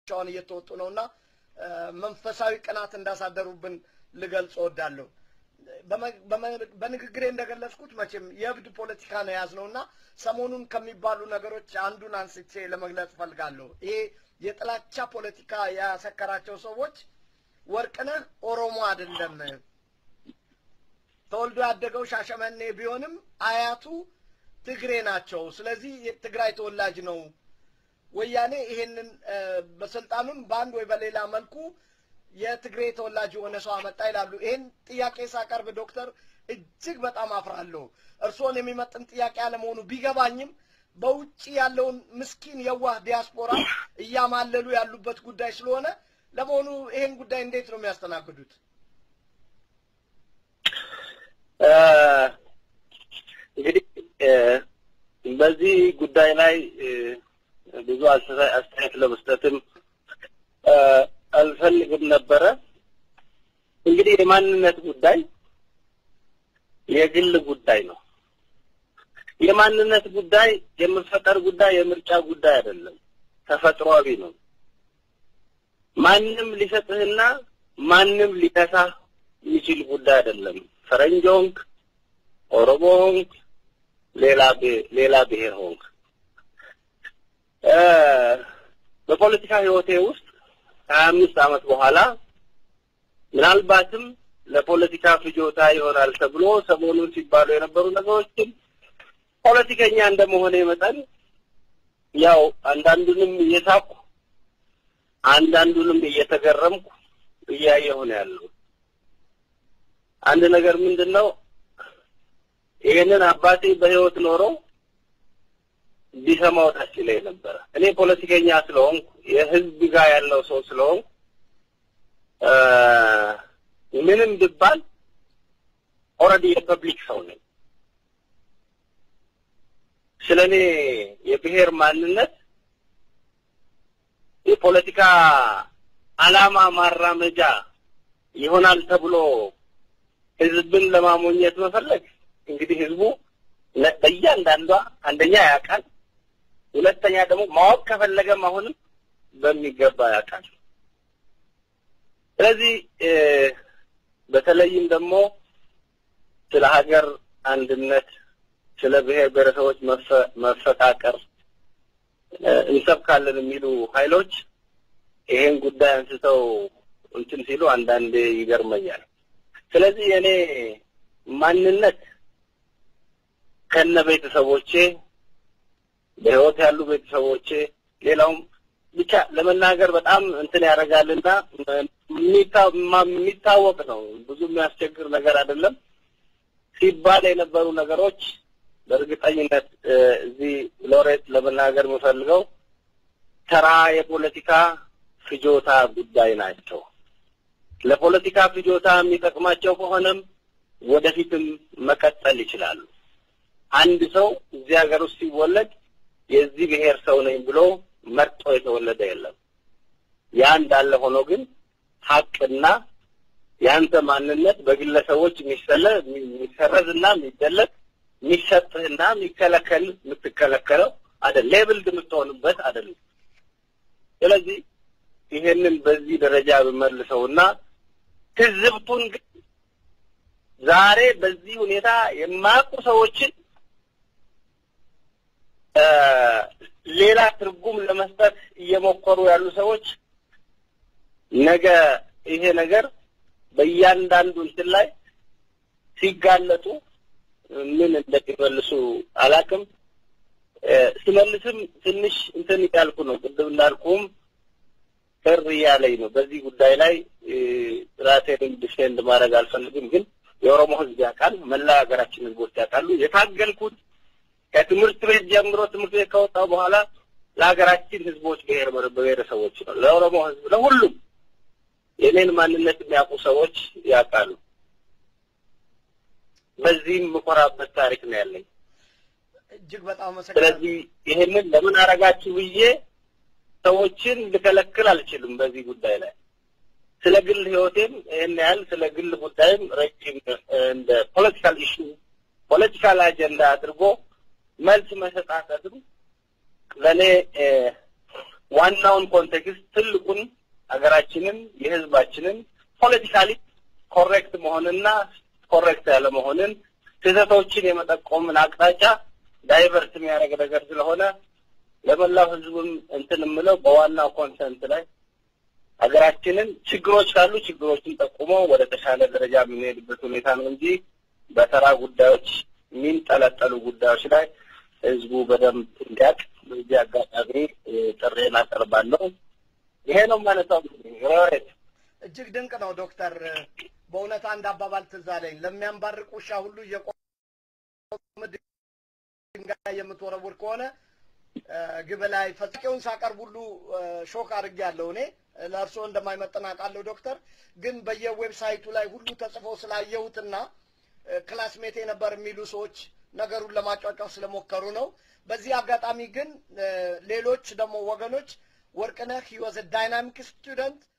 ሻውን እየተወጡ ነው እና መንፈሳዊ ቅናት እንዳሳደሩብን ልገልጽ እወዳለሁ። በንግግሬ እንደገለጽኩት መቼም የእብድ ፖለቲካ ነው የያዝነው እና ሰሞኑን ከሚባሉ ነገሮች አንዱን አንስቼ ለመግለጽ ፈልጋለሁ። ይሄ የጥላቻ ፖለቲካ ያሰከራቸው ሰዎች ወርቅነህ ኦሮሞ አይደለም፣ ተወልዶ ያደገው ሻሸመኔ ቢሆንም አያቱ ትግሬ ናቸው። ስለዚህ የትግራይ ተወላጅ ነው። ወያኔ ይሄንን በስልጣኑን በአንድ ወይ በሌላ መልኩ የትግሬ ተወላጅ የሆነ ሰው አመጣ ይላሉ። ይህን ጥያቄ ሳቀርብ ዶክተር እጅግ በጣም አፍራለሁ። እርስዎን የሚመጥን ጥያቄ አለመሆኑ ቢገባኝም በውጭ ያለውን ምስኪን የዋህ ዲያስፖራ እያማለሉ ያሉበት ጉዳይ ስለሆነ ለመሆኑ ይሄን ጉዳይ እንዴት ነው የሚያስተናግዱት? እንግዲህ በዚህ ጉዳይ ላይ ብዙ አስተያየት ለመስጠትም አልፈልግም ነበረ። እንግዲህ የማንነት ጉዳይ የግል ጉዳይ ነው። የማንነት ጉዳይ የመፈጠር ጉዳይ የምርጫ ጉዳይ አይደለም፣ ተፈጥሯዊ ነው። ማንም ሊሰጥህና ማንም ሊነሳህ የሚችል ጉዳይ አይደለም። ፈረንጅ ሆንክ፣ ኦሮሞ ሆንክ፣ ሌላ ሌላ ብሔር ሆንክ በፖለቲካ ህይወቴ ውስጥ ሀያ አምስት ዓመት በኋላ ምናልባትም ለፖለቲካ ፍጆታ ይሆናል ተብሎ ሰሞኑን ሲባሉ የነበሩ ነገሮችን ፖለቲከኛ እንደመሆነ መጠን ያው አንዳንዱንም እየሳኩ አንዳንዱንም እየተገረምኩ እያየሁ ነው ያለው። አንድ ነገር ምንድን ነው ይሄንን አባቴ በህይወት ኖረው ቢሰማው ደስ ይለኝ ነበረ። እኔ ፖለቲከኛ ስለሆንኩ የህዝብ ጋር ያለው ሰው ስለሆንኩ ምንም ብባል ኦልሬዲ የፐብሊክ ሰው ነኝ። ስለ እኔ የብሔር ማንነት የፖለቲካ አላማ ማራመጃ ይሆናል ተብሎ ህዝብን ለማሞኘት መፈለግ እንግዲህ ህዝቡ በእያንዳንዷ አንደኛ ያውቃል፣ ሁለተኛ ደግሞ ማወቅ ከፈለገም አሁንም በሚገባ ያውቃል። ስለዚህ በተለይም ደግሞ ስለ ሀገር አንድነት፣ ስለ ብሔር ብሔረሰቦች መፈቃቀር እንሰብካለን የሚሉ ኃይሎች ይሄን ጉዳይ አንስተው እንትን ሲሉ አንዳንዴ ይገርመኛል። ስለዚህ የኔ ማንነት ከነ ቤተሰቦቼ በህይወት ያሉ ቤተሰቦቼ ሌላውም ብቻ ለመናገር በጣም እንትን ያደርጋልና የሚታወቅ ነው። ብዙ የሚያስቸግር ነገር አይደለም። ሲባል የነበሩ ነገሮች በእርግጠኝነት እዚህ ሎሬት ለመናገር የምፈልገው ተራ የፖለቲካ ፍጆታ ጉዳይ ናቸው። ለፖለቲካ ፍጆታ የሚጠቅማቸው ከሆነም ወደፊትም መቀጠል ይችላሉ። አንድ ሰው እዚህ ሀገር ውስጥ ሲወለድ የዚህ ብሔር ሰው ነኝ ብሎ መርጦ የተወለደ የለም። ያ እንዳለ ሆኖ ግን ሀቅና የአንተ ማንነት በግለሰቦች የሚሰለ የሚሰረዝና የሚደለቅ የሚሰጥህና የሚከለከል የምትከለከለው አይደል፣ ሌብልድ የምትሆንበት አይደለም። ስለዚህ ይሄንን በዚህ ደረጃ ብመልሰውና ትዝብቱን ግን ዛሬ በዚህ ሁኔታ የማያውቁ ሰዎችን ሌላ ትርጉም ለመስጠት እየሞከሩ ያሉ ሰዎች ነገ ይሄ ነገር በእያንዳንዱ እንትን ላይ ሲጋለጡ ምን እንደሚመልሱ አላውቅም። ስመልስም ትንሽ እንትን እያልኩ ነው። ቅድም እንዳልኩም ቅር እያለኝ ነው። በዚህ ጉዳይ ላይ ራሴን ዲፌንድ ማድረግ አልፈልግም፣ ግን የኦሮሞ ሕዝብ ያውቃል፣ መላ ሀገራችን ሕዝቦች ያውቃሉ። የታገልኩት ከትምህርት ቤት ጀምሮ ትምህርት ቤት ከወጣሁ በኋላ ለሀገራችን ሕዝቦች ብሔር ብሔረሰቦች ነው፣ ለኦሮሞ ሕዝብ ለሁሉም የኔን ማንነት የሚያውቁ ሰዎች ያውቃሉ። በዚህም የምኮራበት ታሪክ ነው ያለኝ። እጅግ በጣም አመሰግናለሁ። ስለዚህ ይሄንን ለምን አረጋችሁ ብዬ ሰዎችን ልከለክል አልችልም። በዚህ ጉዳይ ላይ ስለ ግል ህይወቴም ይህን ያህል ስለ ግል ጉዳይም ረጅም እንደ ፖለቲካል ኢሹ ፖለቲካል አጀንዳ አድርጎ መልስ መሰጣጠትም ለእኔ ዋናውን ኮንቴክስት ትልቁን ሀገራችንን የህዝባችንን ፖለቲካሊ ኮሬክት መሆንና ኮሬክት ያለ መሆንን ስህተቶችን የመጠቆምን አቅጣጫ ዳይቨርት የሚያደርግ ነገር ስለሆነ ለመላው ህዝብም እንትን የምለው በዋናው ኮንሰንት ላይ ሀገራችንን ችግሮች ካሉ ችግሮችን ጠቁሞ ወደ ተሻለ ደረጃ የምንሄድበት ሁኔታ ነው እንጂ በተራ ጉዳዮች የሚንጠለጠሉ ጉዳዮች ላይ ህዝቡ በደንብ እንዲያውቅ በዚህ አጋጣሚ ጥሬን አቀርባለሁ። ይሄ ነው ማለታው። ሮሬት እጅግ ድንቅ ነው ዶክተር። በእውነት አንድ አባባል ትዝ አለኝ። ለሚያንባርቅ ውሻ ሁሉ እየቆመ ድንጋይ የምትወረውር ከሆነ ግብ ላይ ፈጻቂውን ሳቀርብ ሁሉ ሾክ አድርጌያለሁ። እኔ ለእርስዎ እንደማይመጥን አውቃለሁ ዶክተር። ግን በየዌብሳይቱ ላይ ሁሉ ተጽፎ ስላየሁትና ክላስሜቴ ነበር የሚሉ ሰዎች ነገሩን ለማጫጫው ስለሞከሩ ነው። በዚህ አጋጣሚ ግን ሌሎች ደግሞ ወገኖች ወርቅነህ ሂ ዋዝ ዳይናሚክ ስቱደንት